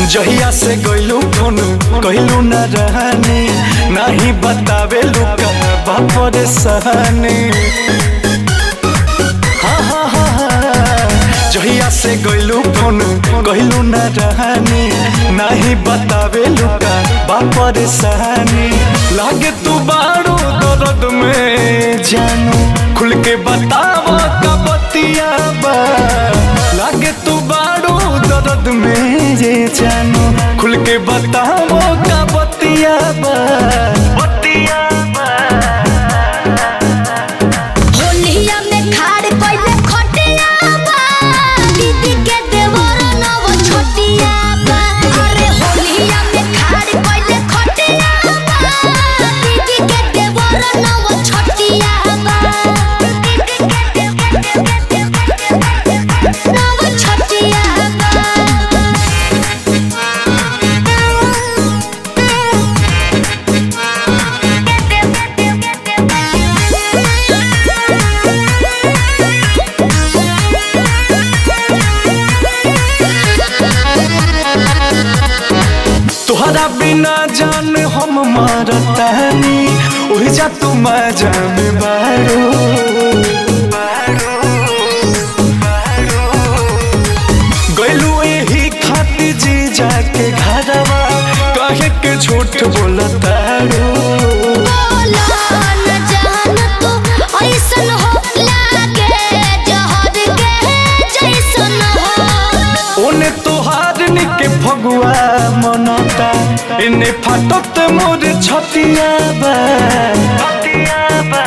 जहिया से गइलू फोन कहलू न रहनी नहीं बतावे लुका बापर सहनी हाँ हाँ हाँ हाँ। जहिया से गइलू फोन कहलू न रहनी नहीं बतावे लुका बापर सहनी लागे तू बारो दर्द में जानू खुल के बताव का बतिया बा लागे तू बारो दर्द में जे जानू खुल के बताव का बतिया बा बतिया बा होलिया में खाड़ कइले खटिया बा दीदी के देवर नव छोटिया बा अरे होलिया में खाड़ कइले खटिया बा दीदी के देवर नव छोटिया बा नव छोटिया तुहरा बिना जान हम मारतानी ओहि जा तू मजा में बारो गइलू एही खातिर जी जाके घरवा कहे के झूठ बोलतारो बोला न जान तू ऐसन हो लागे जहर के जैसन हो ओने तोहार निके फगुआ मनता इने फाटत मोर छतिया बा छतिया बा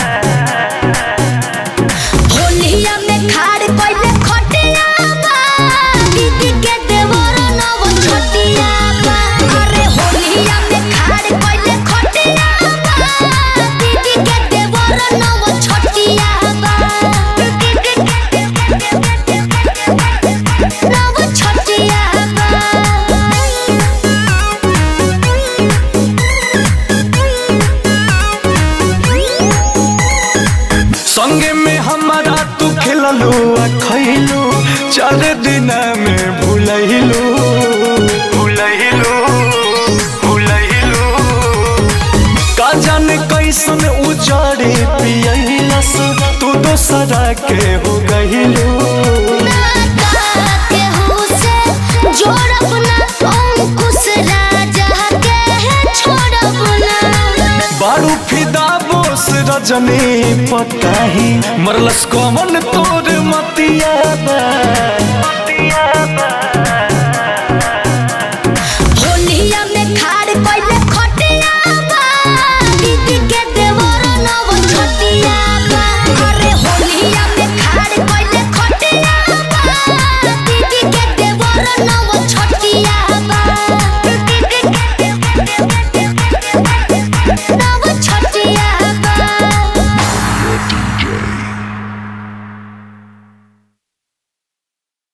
होलिया में खाड़ कइले खटिया बा दीदी के देवर नव छोटिया बा अरे होलिया में खाड़ कइले खटिया बा दीदी के देवर नव छोटिया बा नव छोटिया संगे में हमारा तू खेललू आ खैलू चार दिन में भूलैलू भूलैलू भूलैलू का जाने कैसन उजाड़े पियलस तू दोसरा के हो गइलू के हुसे जोड़ब ना अंकुश राजा के छोड़ब ना बारू फिदा बोस रजनी पताही मरलस कमन तोर मतिया बा